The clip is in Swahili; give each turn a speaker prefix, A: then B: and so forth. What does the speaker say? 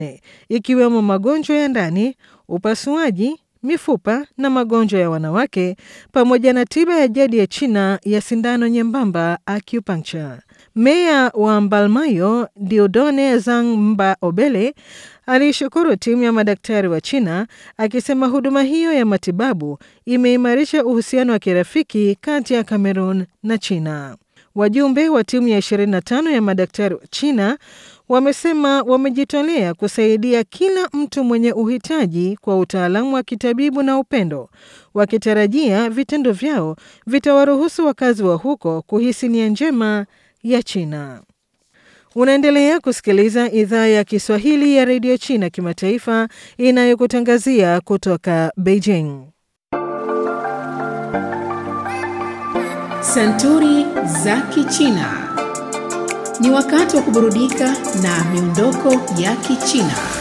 A: ikiwemo magonjwa ya ndani, upasuaji, mifupa na magonjwa ya wanawake pamoja na tiba ya jadi ya China ya sindano nyembamba acupuncture. Meya wa Mbalmayo Diodone Zhang Mba Obele aliishukuru timu ya madaktari wa China akisema huduma hiyo ya matibabu imeimarisha uhusiano wa kirafiki kati ya Cameroon na China. Wajumbe wa timu ya 25 ya madaktari wa China wamesema wamejitolea kusaidia kila mtu mwenye uhitaji kwa utaalamu wa kitabibu na upendo, wakitarajia vitendo vyao vitawaruhusu wakazi wa huko kuhisi nia njema ya China. Unaendelea kusikiliza idhaa ya Kiswahili ya redio China kimataifa inayokutangazia kutoka Beijing.
B: Santuri za Kichina. Ni wakati wa kuburudika na miondoko ya Kichina.